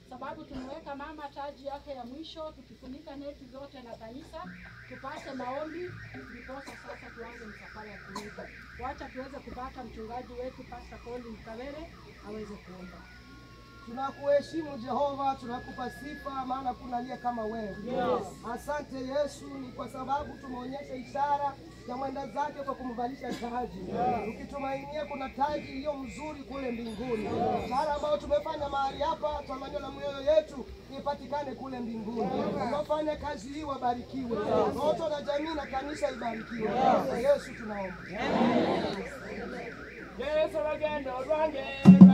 sababu tumeweka mama taji yake ya mwisho, tukifunika neti zote na kanisa, tupate maombi, ndiposa sasa tuanze msafara ya kurudi. Wacha tuweze kupata mchungaji wetu Pastor Colin Kawere aweze kuomba. Tunakuheshimu Jehova, tunakupa sifa, maana kuna aliye kama wewe. Asante Yesu, ni kwa sababu tumeonyesha ishara ya mwenda zake kwa kumvalisha taji, ukitumainia kuna taji iliyo mzuri kule mbinguni. Ishara ambayo tumefanya mahali hapa, tamanio la mioyo yetu ipatikane kule mbinguni. Wafanya kazi hii wabarikiwe, wote na jamii na kanisa ibarikiwe. Yesu tunaomba. Yesu lugendo lwange